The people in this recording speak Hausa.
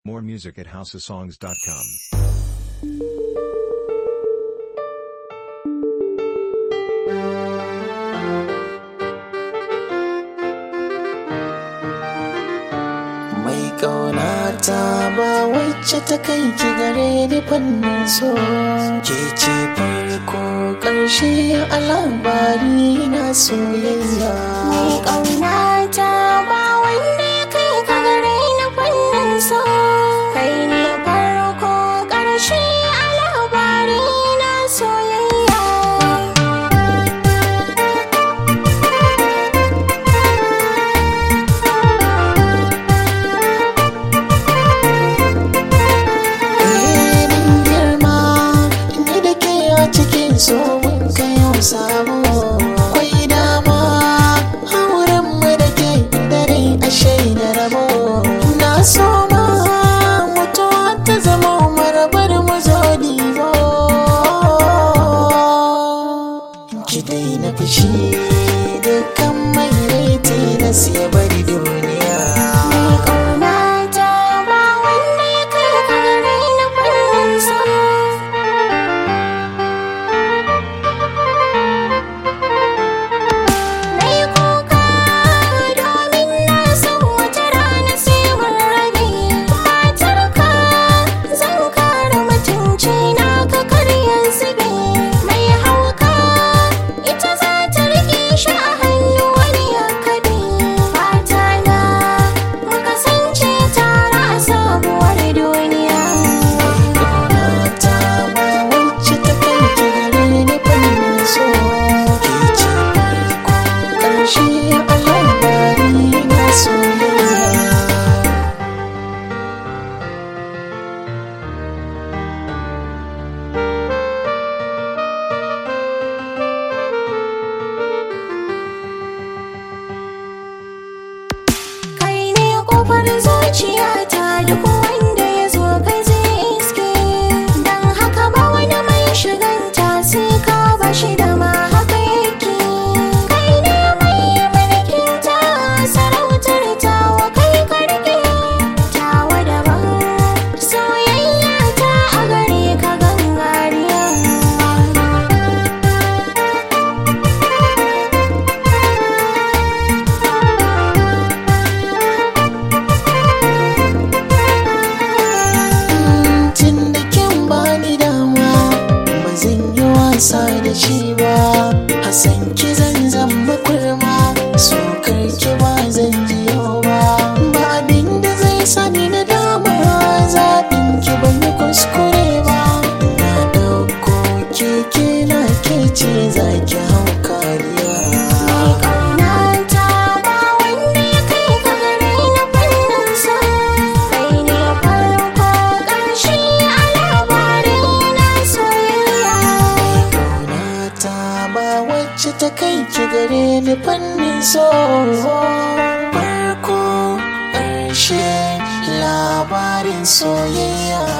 More music at houseofsongs.com. mai ƙaunata ba wacce ta kai ki gare ni fannin so ke ce farko ƙarshe a labari na soyayya Mai ƙaunata ba wanda ya kai ka gare ni fannin so Kai ne farko ƙarshe a labari na soyayya Eh, mun girma ni da ke a cikin so mun kai yau sabo akwai dama auren mu da ke dare a shaida rabo na so ma mutuwa ta zama marabar mu zo dibo ki daina fushi dukkan mai raiti na siya bari duniya Mai ƙaunata ba wanda ya kai ka gare ni fannin so Na yi kuka domin na san wata rana sai mun rabe matarka zan kare mutunci na ka karya zube mai hauka ita za ta rike shi a hannu wani ya kabe fata na mu kasance tare a sabuwar duniya Ƙaunata ba wacce ta kai ki gare ni fannin so ke ce farko ƙarshe a labari na soyayya kai ne kofar zuciyata duk wanda ya zo kai zai iske don haka ba wani mai shiganta sai ka ba shi da ma haka yake kai ne mai mulkin ta sarautar tawa kai karke tawa daban soyayya ta a gare ka gangariya tun da kin bani dama ba zan yi wasa da shi ba Hassan ki zan zama kurma sokar ki ba zan ji yau ba ba abin da zai sani na dama zaɓin ki ban yi kuskure ba na ɗauko keke na ke ce za ki hau kariya Mai ƙaunata ba wanda ya kai ka gare ni fannin so Kai ne farko ƙarshe a labari na soyayya Ƙaunata ba wacce ta kai ki gare ni fannin so farko ƙarshe labarin soyayya